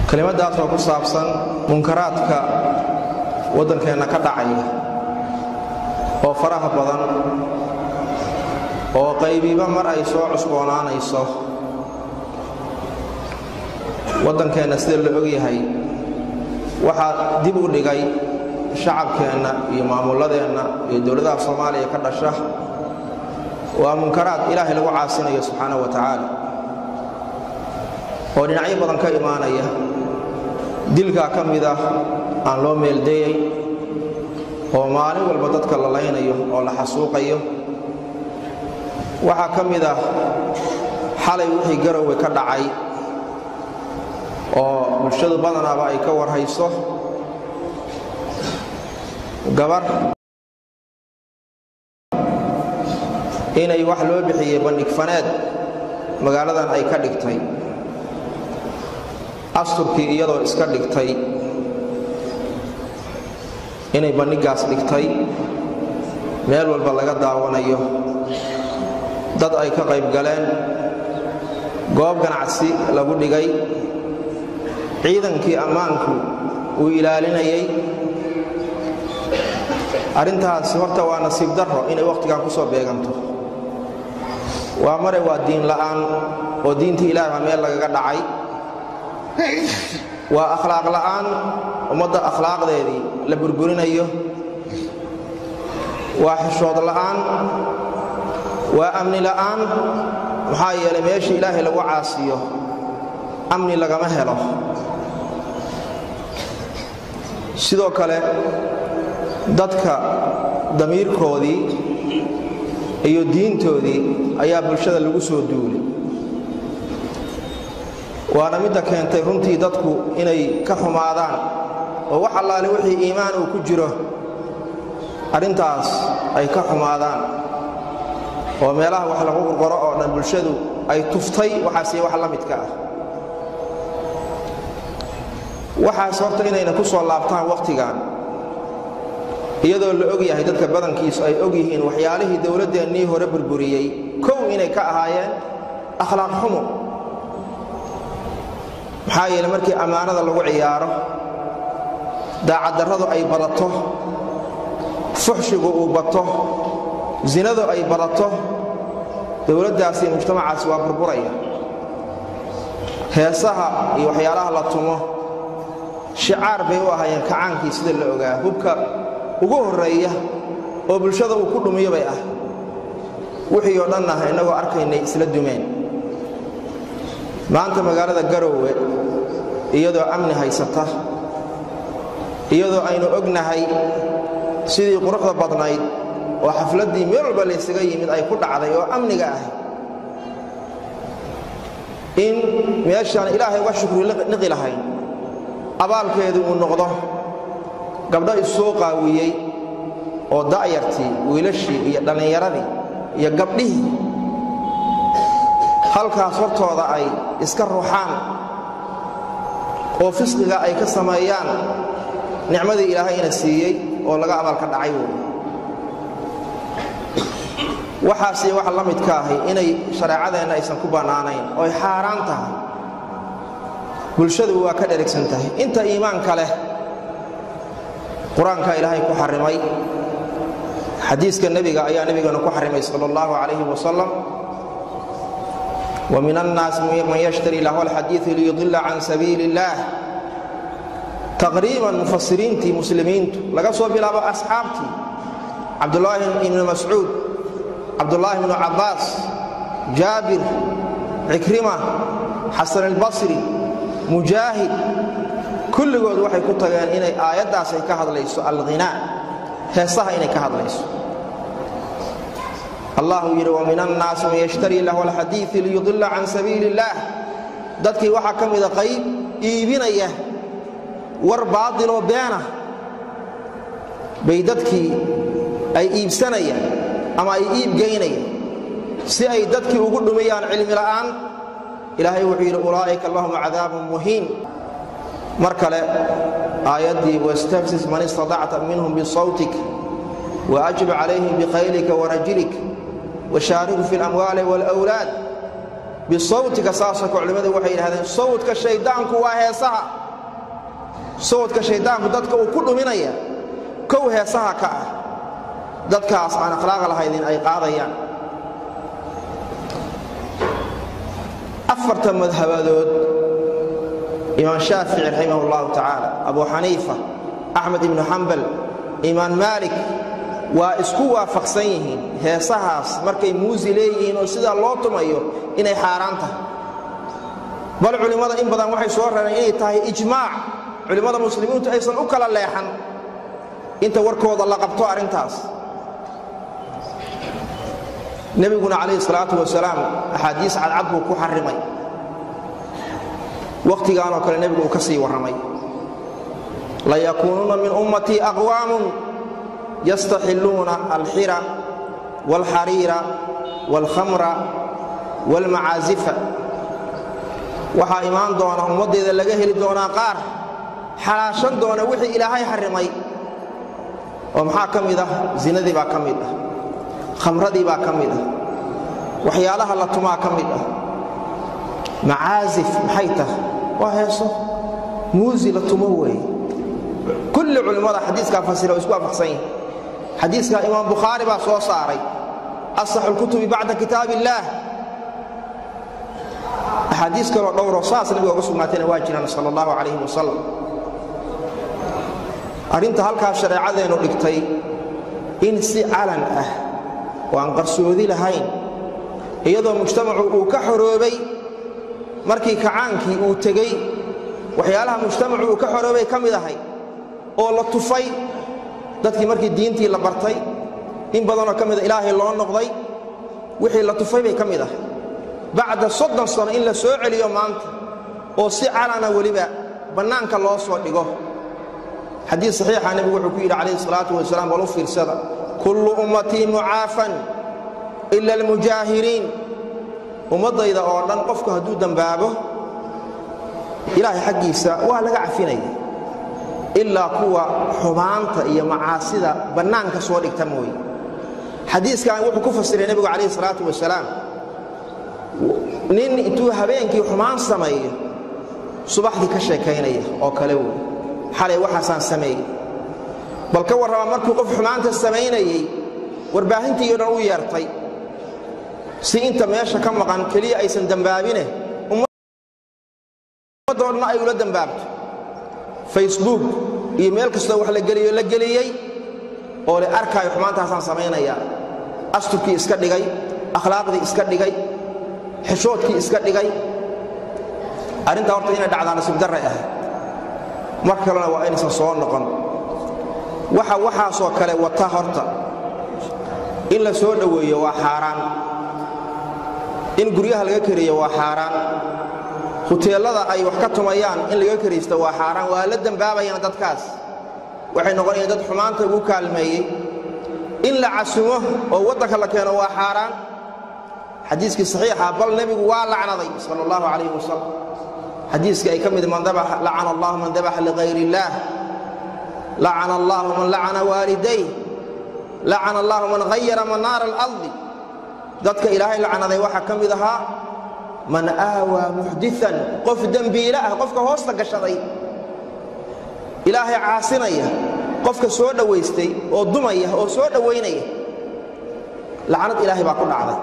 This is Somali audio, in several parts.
kelimadaas oo ku saabsan munkaraadka waddankeenna ka dhacaya oo faraha badan oo qaybiba mar ay soo cusboonaanayso waddankeenna sida la og yahay waxaa dib u dhigay shacabkeenna iyo maamulladeenna iyo dowladaha soomaaliya ka dhasha waa munkaraad ilaahay lagu caasinayo subxaanahu wa tacaala oo dhinacyo badan ka imaanaya dilkaa ka mid ah aan loo meeldayay oo maalin walba dadka la laynayo oo la xasuuqayo waxaa ka mid ah xalay wixii garowe ka dhacay oo bulshadu badanaaba ay ka warhayso gabar inay wax loo bixiyey bandhig faneed magaaladan ay ka dhigtay asturkii iyadoo iska dhigtay inay bandhiggaas dhigtay meel walba laga daawanayo dad ay ka qayb galeen goob ganacsi lagu dhigay ciidankii ammaanku uu ilaalinayay arrintaasi horta waa nasiib darro inay wakhtigan ku soo beeganto waa mare waa diin la'aan oo diintii ilaah baa meel lagaga dhacay waa akhlaaq la'aan ummadda akhlaaqdeedii la burburinayo waa xishood la'aan waa amni la'aan maxaa yeelay meeshii ilaahay lagu caasiyo amni lagama helo sidoo kale dadka damiirkoodii iyo diintoodii ayaa bulshada lagu soo duulay waana midda keentay runtii dadku inay ka xumaadaan oo wax allaale wixii iimaan uu ku jiro arrintaas ay ka xumaadaan oo meelaha wax lagu qorqoro oo dhan bulshadu ay tuftay waxaasiyo wax la midka ah waxaas horta inayna ku soo laabtaan wakhtigan iyadoo la og yahay dadka badankiisu ay og yihiin waxyaalihii dowladdeennii hore burburiyey kow inay ka ahaayeen akhlaaq xumo maxaa yeele markii ammaanada lagu ciyaaro daacaddarradu ay badato fuxshigu uu bato zinadu ay badato dowladdaasi iyo mujtamacaasi waa burburaya heesaha iyo waxyaalaha la tumo shicaar bay u ahaayeen kacaankii sida la ogaa hubka ugu horreeya oo bulshada uu ku dhumiyo bay ah wixii oo dhan ah innagoo arkaynay isla dumeen maanta magaalada garoowe iyadoo amni haysata iyadoo aynu ognahay sidii quruxda badnayd oo xafladdii meel walba laysaga yimid ay ku dhacday oo amniga ah in meeshaan ilaahay uga shukri niqi lahayn abaalkeedu uu noqdo gabdho issoo qaawiyey oo da'yartii wiilashii iyo dhallinyaradii iyo gabdhihii halkaas hortooda ay iska ruuxaan oo fisqiga ay ka sameeyaan nicmadii ilaahayna siiyey oo laga abaalka dhacay wey waxaasiyo wax la midka ahi inay shareecadeenna aysan ku bannaanayn oo ay xaaraan tahay bulshadu waa ka dherigsan tahay inta iimaanka leh qur-aanka ilaahay ku xarimay xadiiska nebiga ayaa nebigana ku xarimay sal اllahu calayh wasalam وmin الnaas man yashtari lahu alxadiiث liyudila can sabiili اllah taqriiban mufasiriintii muslimiintu laga soo bilaabo asxaabtii cabdulaahi ibnu mascuud cabdulaahi ibnu cabbaas jaabir cikrima xasan اlbasri mujaahid kulligood waxay ku tageen inay aayaddaas ay ka hadlayso alghinaa heesaha inay ka hadlayso allahu yidhi wamin annaasi man yashtarii lahu alxadiii liyudila can sabiili اllaah dadkii waxaa ka mida qayb iibinaya war baadiloo beena bay dadkii ay iibsanayaan ama ay iibgaynayaan si ay dadkii ugu dhumiyaan cilmi la'aan ilaahay wuxuu yidhi ulaa'ika lahum cadaabun muhiin mar kale aayaddii wastafsis man istaطacta minhum bisawtik waajib calayhim bikhaylika warajlik washaariku fi اlamwaali wاlأwlaad bisawtika saasoo ka culimmadu waxay yidhahdeen sawdka shayddaanku waa heesaha sawdka shayddaanku dadka uu ku dhuminaya kow heesaha ka ah dadkaas aan akhlaaq lahaydin ay qaadayaan afarta madhabadood imaam shaafici raximah اllahu tacaala abu xaniifa axmed ibnu xambal imaam maalik waa isku waafaqsan yihiin heesahaas markay muusi leeyihiin oo sidaa loo tumayo inay xaaraan tahay bal culimmada in badan waxay soo rareen inay tahay ijmaac culimmada muslimiintu aysan u kala leexan inta warkooda la qabto arrintaas nebiguna calayhi salaatu wasalaam axaadiis cadcad buu ku xarrimay wakhtigaanoo kale nebigu uu ka sii warramay layakuunuuna min ummatii aqwaamun yastaxilluuna alxira waalxariira waalkhamra waalmacaazifa waxaa imaan doona ummaddeeda laga heli doonaa qaar xalaashan doona wixii ilaahay xarrimay oo maxaa ka mid ah zinadii baa ka mid ah khamradii baa ka mid ah waxyaalaha la tumaa ka mid ah macaazif maxay tahay waa heeso muusi la tumo weeye kulli culimmada xadiiskaa fasira oo isku waafaqsan yihin xadiiskaa imaam bukhaari baa soo saaray asaxu lkutubi bacda kitaab illaah axaadiis kaloo dhowroo saas nabiga uga sugnaatayna waa jiraan sal allahu calayhi wasalam arrinta halkaas shareecadeennu dhigtay in si calan ah oo aan qarsoodi lahayn iyadoo mujtamacu uu ka xoroobay markii kacaankii uu tegey waxyaalaha mujtamacu uu ka xoroobay ka mid ahay oo la tufay dadkii markii diintii la bartay in badanoo ka mida ilaahay loo noqday wixii la tufay bay ka mid ahay bacda soddon sano in la soo celiyo maanta oo si calana weliba bannaanka loo soo dhigo xadiis saxiixa nebigu wuxuu ku yidhi calayhi salaatu wasalaam bal u fiirsada kullu ummatii mucaafan ila almujaahiriin ummaddayda oo dhan qofku hadduu dembaabo ilaahay xaggiisa waa laga cafinaya ilaa kuwa xumaanta iyo macaasida bannaanka soo dhigta mooye xadiiskan wuxuu ku fasiray nebigu calayhi salaatu wasalaam nin intuu habeenkii xumaan sameeyo subaxdii ka sheekaynaya oo kale wey xalay waxaasaan sameeyey bal ka warrama markuu qof xumaanta samaynayey warbaahintii o dhan u yeertay si inta meesha ka maqan keliya aysan dembaabine ummadoo dhan ay ula dembaabto facebook iyo meel kastoo wax la geliyo la geliyey oo le arkaayo xumaantaasaan samaynayaa asturkii iska dhigay akhlaaqdii iska dhigay xishoodkii iska dhigay arrintaa horta inay dhacdaa nasiib darray ahayd mar kalena waa inaysan soo noqon waxa waxaasoo kale wata horta in la soo dhoweeyo waa xaaraan in guryaha laga kariyo waa xaaraan huteellada ay wax ka tumayaan in laga karaysto waa xaaraan waa la dembaabayaan dadkaas waxay noqonayaan dad xumaanta ugu kaalmeeyey in la casumo oo waddanka la keeno waa xaaraan xadiiskii saxiixa bal nebigu waa lacnaday sala allahu calayhi wasalam xadiiskii ay ka mid lacana allahu man dabaxa ligayr illaah lacana allahu man lacana waaliday lacana allahu man hayara manaara alardi dadka ilaahay lacnaday waxaa ka mid ahaa man aawaa muxdian qof dembiile ah qofka hoosta gashaday ilaahay caasinaya qofka soo dhowaystay oo dumaya oo soo dhowaynaya lacnad ilaahay baa ku dhacday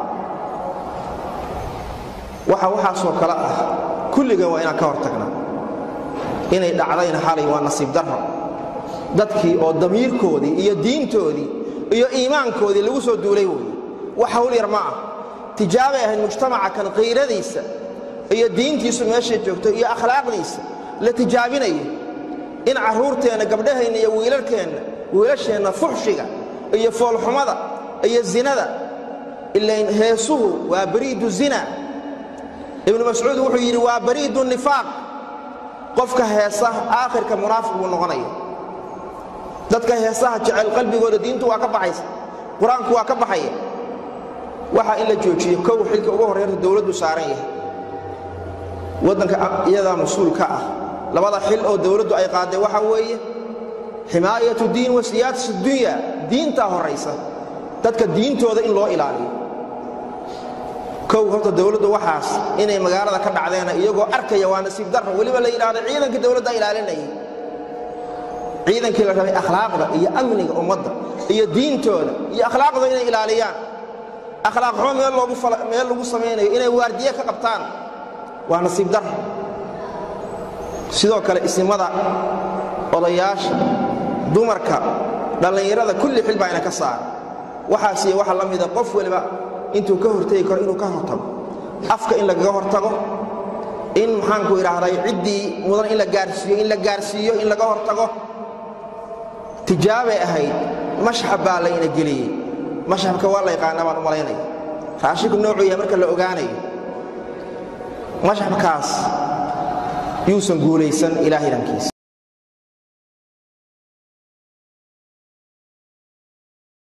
waxa waxaasoo kale ah kulligan waa inaan ka hor tagnaa inay dhacdayna xalay waa nasiib darro dadkii oo damiirkoodii iyo diintoodii iyo iimaankoodii lagu soo duulay weye wax hawl yar ma ah tijaabay ahayd mujtamaca kan qiiradiisa iyo diintiisu meeshay joogto iyo akhlaaqdiisa la tijaabinayo in carruurteenna gabdhaheenna iyo wiilalkeenna wiilasheenna fuxshiga iyo foolxumada iyo zinada ilayn heesuhu waa bariidu zina ibnu mascuud wuxuu yidhi waa bariidu nifaaq qofka heesa aakhirka munaafiq buu noqonaya dadka heesaha jecel qalbigooda diintu waa ka baxaysa qur-aanku waa ka baxaya waxaa in la joojiyo kow xilka uga horreynta dowladdu saaran yahay waddanka iyadaa mas-uul ka ah labada xil oo dowladdu ay qaaday waxaa weeye ximaayatu diin wa siyaadatu dunya diintaa horraysa dadka diintooda in loo ilaaliyo kow horta dowladdu waxaas inay magaalada ka dhacdeena iyagoo arkaya waa nasiib darro weliba la yidhaahdo ciidankii dowladda ilaalinayay ciidankii la rabay akhlaaqda iyo amniga ummadda iyo diintooda iyo akhlaaqda inay ilaaliyaan akhlaaq xumo meel lagu samaynayo inay waardiye ka qabtaan waa nasiib darro sidoo kale isimada odayaasha dumarka dhallinyarada kulli xil baa ina ka saara waxaasiyo waxa la mida qof waliba intuu ka hortegi karo inuu ka hortago afka in lagaga hortago in maxaanku idhaahday ciddii mudan in la gaarsiiyo in la gaarsiiyo in laga hortago tijaabay ahayd mashxab baa layna geliyey mashxabka waa la yaqaanaa baan u malaynaya raashinku noocuu yahay marka la ogaanayo mashxabkaas yuusan guulaysan ilaah idankiisa